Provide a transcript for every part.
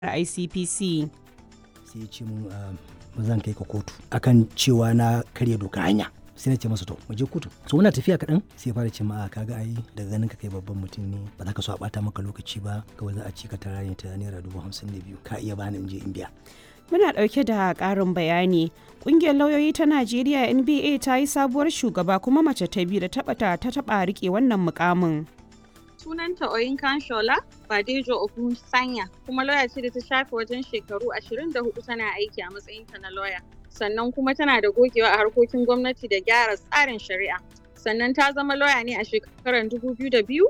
ICPC. sai ya ce mun ah, ba zan kai ka kotu akan cewa na karya doka hanya sai na ce masa to mu je kotu so muna tafiya kaɗan sai ya fara ce ma "A, kaga ai daga ganin ka kai babban mutum ne ba za ka so a ɓata maka lokaci ba kawai za a ci ka tara ne ta naira dubu hamsin da biyu ka iya bani in je in biya Muna ɗauke da ƙarin bayani. Ƙungiyar lauyoyi ta Najeriya NBA ta yi sabuwar shugaba kuma mace ta biyu da taɓa ta taɓa riƙe wannan mukamin. sunanta Oyinkan Shola Badejo Ogun Sanya kuma lauya ce da ta shafe wajen shekaru 24 tana aiki a matsayinta na lauya. Sannan kuma tana da gogewa a harkokin gwamnati da gyara tsarin shari'a. Sannan ta zama lauya ne a shekarar 2002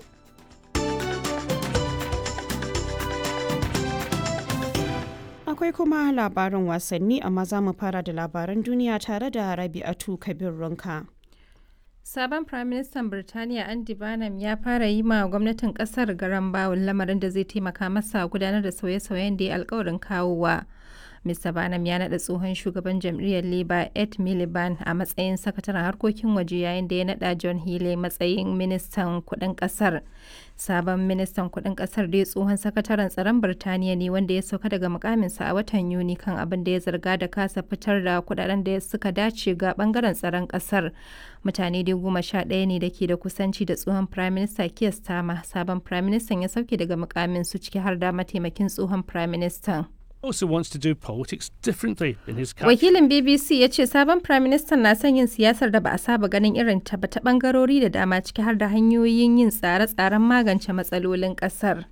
Akwai kuma labarin wasanni amma za mu fara da labaran duniya tare da Rabi'atu Kabir Runka. Sabon Firaministan Birtaniya Andy Barnum ya fara yi ma gwamnatin kasar garan bawul lamarin da zai taimaka masa gudanar da sauye-sauyen da ya alkawarin kawowa. Mr. Barnum ya naɗa tsohon shugaban jam'iyyar Labour Ed Miliband a matsayin sakataren harkokin waje yayin da ya naɗa John Healey matsayin ministan kuɗin ƙasar. Sabon ministan kuɗin ƙasar dai tsohon sakataren tsaron Birtaniya ne wanda ya sauka daga mukaminsa a watan Yuni kan abin da ya zarga da kasa fitar da kuɗaɗen da suka dace ga ɓangaren tsaron ƙasar. Mutane dai goma sha ɗaya ne da ke da kusanci da tsohon Prime Minister Keir Starmer. Sabon Prime Minister ya sauke daga mukamin su ciki har da mataimakin tsohon Prime Minister. also wants to do politics differently in his country. Wakilin BBC ya ce sabon Prime Minister na son yin siyasar da ba a saba ganin irin ta ba ta bangarori da dama ciki har da hanyoyin yin tsare-tsaren magance matsalolin kasar.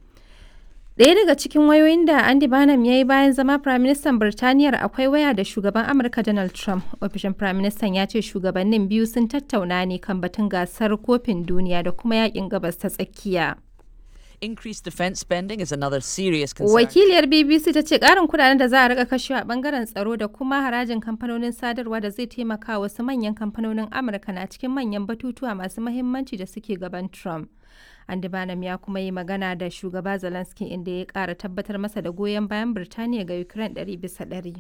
Ɗaya daga cikin wayoyin da Andy Barnum ya yi bayan zama Prime Minister Birtaniyar akwai waya da shugaban Amurka Donald Trump. Ofishin Prime Minister ya ce shugabannin biyu sun tattauna ne kan batun gasar kofin duniya da kuma yakin gabas ta tsakiya. Increased defence spending is another serious concern. Wakiliyar BBC ta ce ƙarin kudaden da za a rika kashewa a bangaren tsaro da kuma harajin kamfanonin sadarwa da zai taimaka wasu manyan kamfanonin Amurka na cikin manyan batutuwa masu mahimmanci da suke gaban Trump. Andy Barnum ya kuma yi magana da shugaba Zelensky inda ya ƙara tabbatar masa da goyon bayan Birtaniya ga Ukraine ɗari bisa ɗari.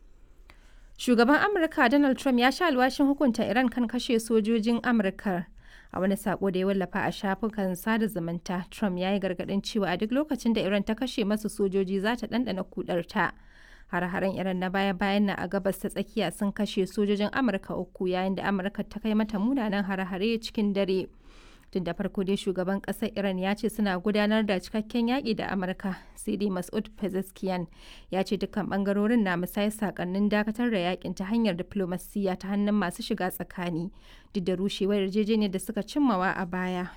Shugaban Amurka Donald Trump ya sha alwashin hukunta Iran kan kashe sojojin Amurka. A wani sako da ya wallafa a shafukan sada zumunta, Trump ya yi gargaɗin cewa a duk lokacin da Iran ta kashe masu sojoji za ta ɗanɗana kudarta. Har-haren Iran na baya-bayan na a gabas ta tsakiya sun kashe sojojin Amurka uku yayin da Amurka ta kai mata munanan har-hare cikin dare. Tun da farko dai shugaban ƙasar Iran ya ce suna gudanar da cikakken yaƙi da Amurka, sai dai Mas'ud Pezeshkian ya ce dukkan ɓangarorin na musayar sakannin dakatar da yaƙin ta hanyar diflomasiyya ta hannun masu shiga tsakani. Duk da rushewar yarjejeniyar da suka cimmawa a baya,